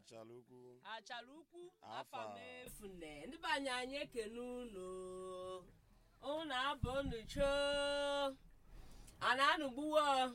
achala ukwu achara ukwu Afa. afa mefune ndị be anyị anyị ekene unu unu na-abụ unu choo a na-anụgbuwo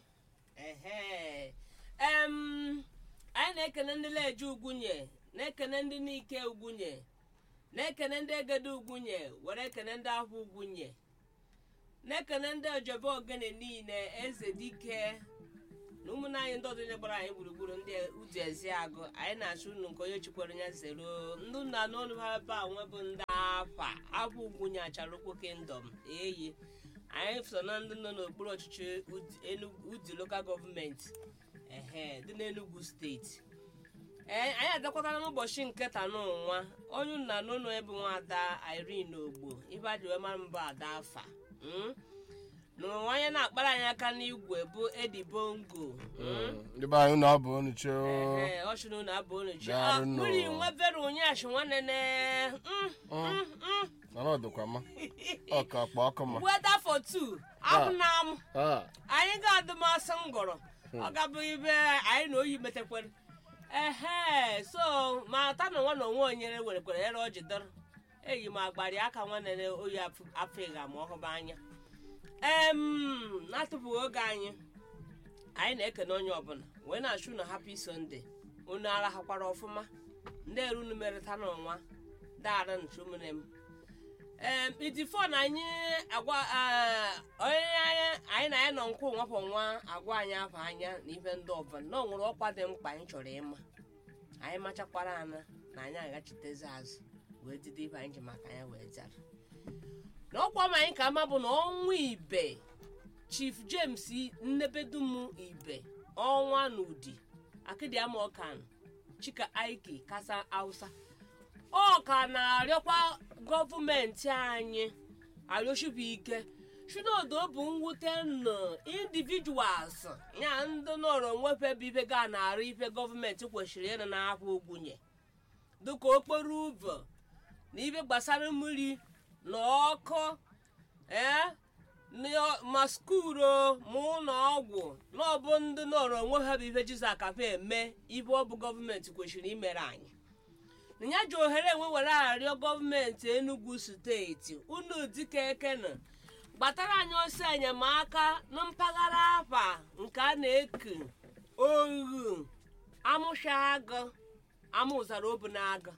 ehe em anyị na-ekene ndị leje ugwunye na-ekene ndị n'ike ugwunye na-ekene ndị egede ugwunye were ekene ndị ahụ ugwunye na-ekene ndị ojebe ogene niile eze dike na ụmụnne anyị ndị ọdịnye gbara anyị gburugburu ndị udu ezi agụ anyị na-achụ unu nke onye chikwere ya zero ndị nna n'ọnụ ha ebe a nwe bụ ndị afa abụ ugwunye achara okwu kingdom eyi anyị so na ndị nọ n'okpuru ọchịchị Udi- Enugu- udi lokal gọọmenti ehe dị n'Enugu steeti ee anyị adakwatara n'ụbọchị nke tanụnwa onye nna n'ụlọ ebe nwada Irene ogbo ibe a ji wee mara mbụ ada afa mm? na onye na-akpara anyị aka n'igwe bụ Edi Bongo mm? ndị be anyị na-abụ unu choo Ehe, ọ chụrụ na abụ unu chi Daalụ nụ. mmiri nwe vero ụnyaahụ nwanne ne mm, mm, mm. nara ọdụkwa ma ọka akpa ọkụ ma weather for two abụ na amụ Ah, anyị ga-adị masị ngọrọ ọ gabụ ibe anyị na oyi metekwere ehe so ma ta na nwa na onwe onyere werekwere ere ọ jidere eyi m agbari aka nwanne na oyi afịga ma ọhụba anya em na-atụpụghị oge anyị anyị na-ekene onye ọbụla wee na-achụ na happy sunday unu arahakwara ọfụma ndị erunu merịta n'ọnwa dara nchumune m em itifo na anyị agwa ah, onye anyị anyị na ya nọ nkwụ nwapụ nwa agwa anyị afọ anya na ife ndị ọbụla na o nwere ọkwa dị mkpa anyị chọrọ ịma anyị machakwara ana na anyị aghachitezi azụ wee dide ibe anyị ji maka ya wee zara na ọkwa ma anyị ka ama bụ na ọnwa ibe chief james nnebedum ibe ọnwa n'udi akịdịama ọkan chika aiki kasa hausa ọ ka na-arịọkwa gọọmenti anyị arịọchibu ike chinodo bụ mwute nọ individuals ya ndị nọrọ onwefe bụ ife ga na-arụ ife gọọmenti kwesịrị ịrụ n'akwa ogwunye dịka okporo ụzọ na ife gbasara mmiri na ọkụ ee na- ma skuulu ma ụlọ ọgwụ na ọbụ ndị nọrọ onwe ha bụ ife jiza kafe eme ife ọ bụ gọọmenti kwesịrị imere anyị na ya ji ohere enwe were arịọ gọọmenti enugu steeti unu dike ekena gbatara anyị ọsọ enyemaka na mpaghara afa nke a na-eku ohu amụshaagụ amụzara obunaga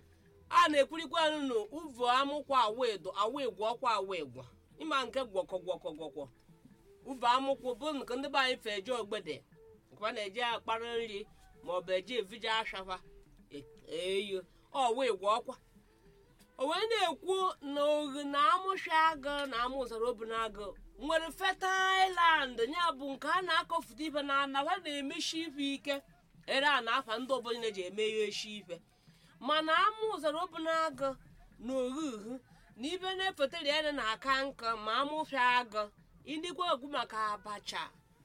a na-ekwurikwa nụ uvu amụkwa awedo awegwu ọkwa awegwu ịma nke gwọkọ gwọkọ gwọkọ uvu amụkwụ bụ nke ndị be anyị fe eje ogbede nkwa na-eje akpara nri maọbụ eje evije ashafa eyo ọ wee gwa ọkwa o wee na-ekwu na ohi na amụshi agụ na amụzara obunaagụ nwere fetailand ya bụ nke a na-akọfụta ife na anafa na-emeshi ife ike ere a na-afa ndị obodo na-eji eme ihe eshi ife mana amụzara obunaagụ na ohuhu na ibe na-efetara ya na aka nka ma amụfịa agụ indikwa egwu maka abacha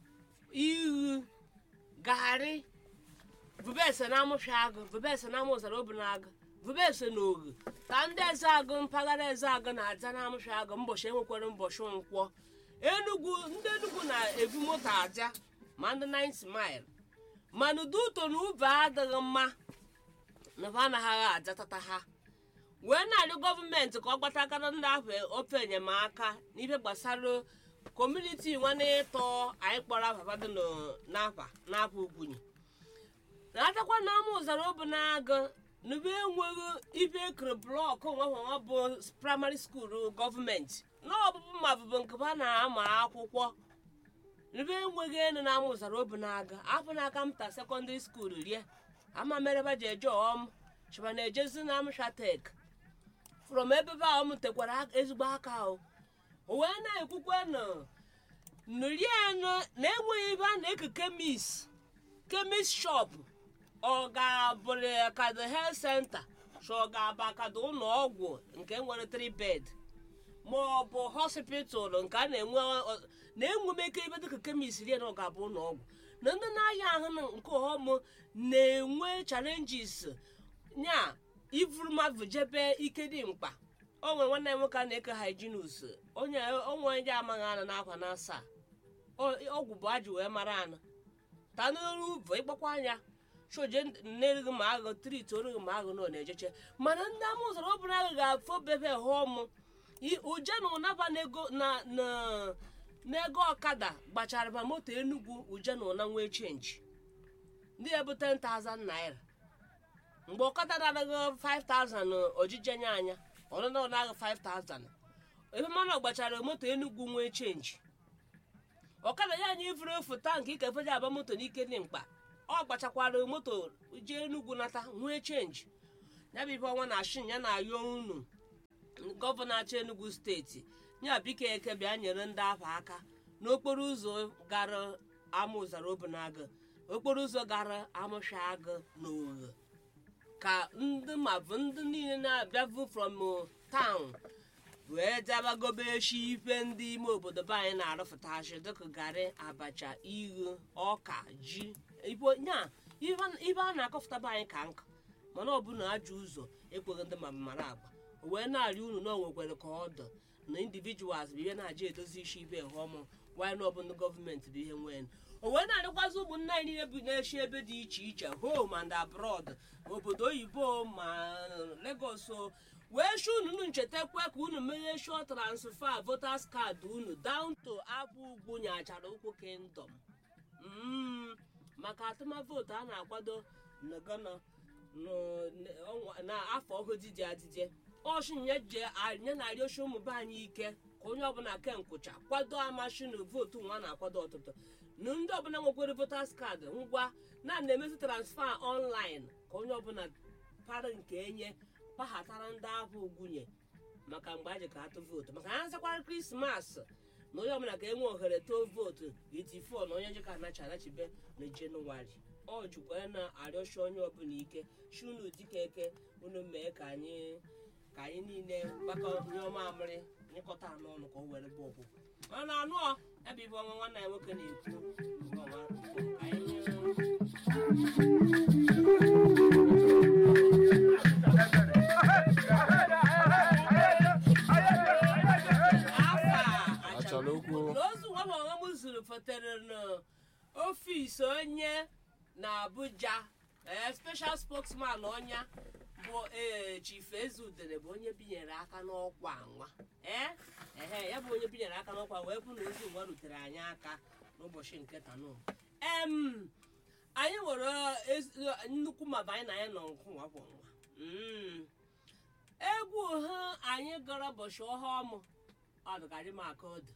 ihu garị vubese na amụfịa agụ vubese na amụzara obunaagụ vubese na ogu ka ndị eze agụ mpaghara eze agụ na-aza na amụfịa agụ mbọchị enwekwara mbọchị nkwọ enugwu ndị enugwu na-ebu moto aja ma ndị 90 mile mana ụdị ụtọ na ube adịghị mma na ha anaghị ajatata ha wee na-arịọ gọọmenti ka ọ gbata aka na ndị ahụ ofe enyemaka n'ife gbasara kọmuniti nwanne ịtọ anyị kpọrọ afafadị n'afa n'afa ugwunye na-atakwa na ama ụzara obu na-agụ n'ube enweghị ibe ekere blọkụ nwa bụ praịmarị skuulu gọọmenti na ọbụbụ ma bụbụ nke ha na-ama akwụkwọ n'ube enweghị enu na ama ụzara obu na-aga afọ n'aka mta sekọndịrị skuulu rie ama mere ba ji eje ọm chịba na-ejezi na amshatek from ebe ba ọm tekwara ezigbo aka o o wee na-ekwukwe nụ nrienu na-enweghị ebe a na-eke kemis kemis shop ọ ga-abụrụ kado health center so ọ ga-aba kado ụlọ ọgwụ nke nwere 3 bed ma ọ bụ hospital nke a na-enwe ọ- na-enwe m ike ibe dịka kemis rie na ọ ga-abụ ụlọ ọgwụ na ndị na-ahịa ahụ na nke ọm na-enwe challenges nya ivuru mmadụ jebe ike dị mkpa o nwere nwanne m nwoke a na-eke hyginus onye onwe onye amaghị anụ n'akwa na asaa ọ- ọgwụ bụ ajụ wee mara anụ ta n'olu ụvọ ịgbakwa anya shoje nerighị ma agụ triti orighị ma agụ nọ na-ejeche mana ndị ama ụzọrọ ọbụla agụ ga-afụ bebe hụọmụ uje na ụnaba n'ego na na- n'ego ọkada gbachara ma moto enugwu uje na ụna nwee chenji ndị ya bụ 10,000 naira mgbe ọkada na-anaghị 5,000 ojije nye anya ọnụna ọ na-aghị 5,000 ebe mmanụ gbachara moto enugwu nwee chenji ọkada ya anya ifuru efu tankị ikefeji aba moto n'ike dị mkpa ọ gbachakwara moto jee enugwu nata nwee chenji ya bụ ibe ọnwa na shin ya na-ayọ unu gọvanọ achị enugu steeti ya biko eke bịa nyere ndị ahụ aka n'okporo ụzọ gara amụzara obunaga okporo ụzọ gara amụshaagụ na oghe ka ndị ma bụ ndị niile na-abịavu from town wee dabagobe echi ife ndị ime obodo be anyị na-arụpụtachi dịka garị abacha ighe ọka ji ibo- nya ibe a na-akọpụta be anyị ka nka mana ọ bụ na ajọ ụzọ ekweghị ndị ma mara agba o wee na-arị unu na o nwekwere ka ọdụ na individuals bụ ihe na-aja edozi isi ibe họmụ wanyị na ọbụla gọọmenti bụ ihe nwee o wee na-arịkwazi ụmụnna anyị niile bi na-eshi ebe dị iche iche home and abroad obodo oyibo ma Lagos o wee shi unu nchetakwa ka unu menye shọ transfa voters card unu down to abụ ugwu nyachara ụkwụ kingdom Mm, maka atụmavootu a na-akwado na Ghana n'afọ ọhụrụ dị adịje ọshinye je nye narị oshi ụmụ be anyị ike ka onye ọbụla ke nkwụcha kwado amashinu vootu nwa na-akwado ọtụtụ na ndị ọbụla nwekwere votas kaadị ngwa na na-emezi transfa ọnlaịn ka onye ọbụla para nke enye pahatara ndị ahụ ugwunye maka mgbe a ji ka atụ vootu maka ha nzakwara krismas na onye ọbụla ka enwe ohere too vootu itifo na onye jika anachi anachibe na jenụwarị ọ jikwa na-arịọchi onye ọbụla ike shi unu dịka eke unu mee ka anyị ka anyị niile gbakọ nye ọma amịrị nyekọta anụ ọnụ ka o were bụ ọgwụ mana anụ ọ ebe ibe ọnwa nwanne ya nwoke na-ekwu nke ọma, ka anyị afa Achara okwu. n'ozu nwa ma ọnwa m zuru fotere n'ọfisi onye na abuja ee special spokesman ọnya bụ ee chief ezudere bụ onye binyere aka n'ọkwa nwa ee ehe ya bụ onye binyere aka n'ọkwa wee bụ na ozu nwa rutere anyị aka n'ụbọchị nke tanụ em anyị nwere ezi- nnukwu maba anyị na anyị nọ nkụ nwa bụ nwa Mm. egwu ha anyị gara ụbọchị ọhụm ọ dịgarị m aka ọdụ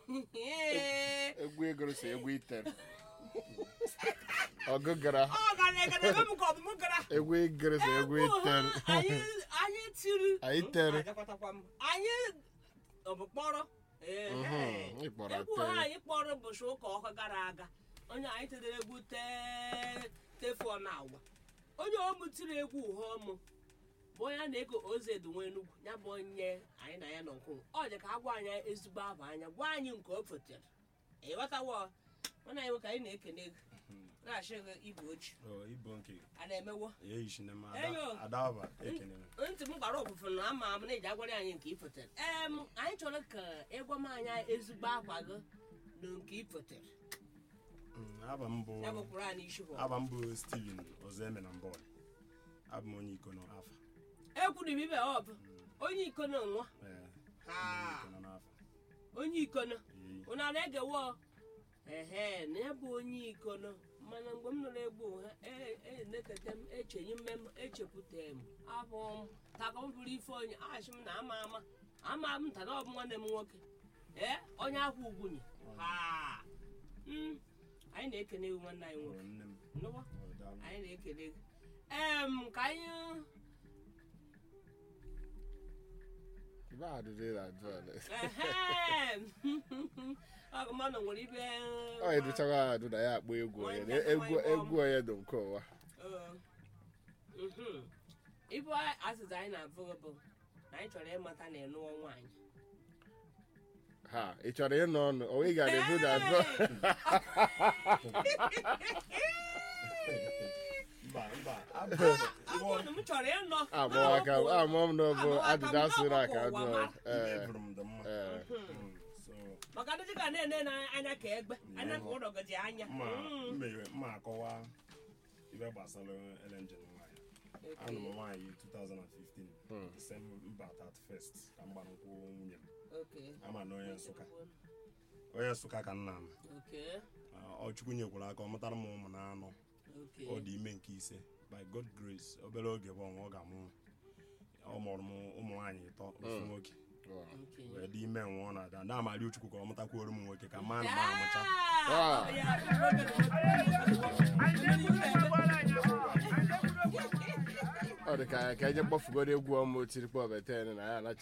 egwu egoro si egwu itere ọgụ gara ọ gara egara ebe m ka ọ bụ m gara egwu egoro si egwu egwu itere ha anyị anyị tiri Anyị tere. Ajakwatakwa m. anyị ọ bụ kpọrọ Ee, Mhm, ee. ị kpọrọ egwu ha tere. anyị kpọrọ ụbọchị ụka ọka gara aga onye anyị tedere egwu tee tefuọ na agwa onye ọmụ tiri egwu uhe ọmụ bụ onye a na-ego ozedu nwa enugwu ya bụ onye anyị na ya nọ nkụ ọ dị ka a gwa anyị ezigbo abụ anya gwa anyị nke o fotere ịghọtawo mana anyị nwe ka anyị na-ekene ego na-achị ego igwe ojii Oh, ibo nke a na-emewo eyishine m Eyo. adaba ekene m ntị m gbara ọfụfụ na ama m na eji agwara anyị nke ifotere em anyị chọrọ ka ịgwa m anya ezigbo akwa gị na nke ifotere Mm, aba m bụ ya bụkwara anyị isi bụ aba m bụ steven ozeme na mbọl abụ m onye ikono afa ekwuru m ibe ọ bụ onye ikono nwa Ee, Ha. onye ikono n'afa onye ikono Ee, unu a na-egewo ehe na ya bụ onye ikono mana mgbe m nụrụ egbu ha na-ekete m echenye mme m echekwute m abụ m taka m bụrụ ife onye achị m na ama ama ama m nta na ọ bụ nwanne m nwoke ee onye ahụ ugwunye ha Mm, anyị na-ekene ewu nwanne anyị ọ nwoke nne m nụwa ọ daalụ. anyị na-ekele gị em ka anyị Ibe adịdị na adịrị. ehem ọgụ mmanụ nwere ibe ọ educhawa adụ na ya akpọ egwu onye na egwu egwu onye dị nke ụwa Ee. Mhm. ibu azịza anyị na-abụ bụ na anyị chọrọ ịmata na ịnụọ nwaanyị ha ị chọrọ ịnọ ọnụ onwe ị gara ebu na adụ mba mba Abụ m chọrọ ịnọ amụọ aka amụọ m n'ọbụ ajụjụ asụrụ aka Ụwa adụ ma. ee eburu m dị mma ee Mm, so maka ndị ka na-ene n'anya ka egbe anya ka ụlọ gị dị anya mma Mm. mmeghe mma akọwa ibe gbasara elenjin nwaanyị anụ m nwaanyị 2015 December 31st ka m gbara nkwụ nwunye m Okay. ama na onye nsụka onye nsụka ka nna m Okay. Ah, ọ chukwu nyekwara aka ọ mụtara m ụmụ na anọ Okay. ọ dị ime nke ise by god grace obere oge bụ ọnwa ọ ga-amụ ọ mụrụ m ụmụ nwaanyị ịtọ ofu nwoke Okay. wee dị ime nwa ọ na-ada ndị amarị chukwu ka ọ mụtakwuoro m nwoke ka mma na m amụcha Ah! ọ dị ka ka eje kpọfugoro egwu ọmụ tirikpọ beten na ya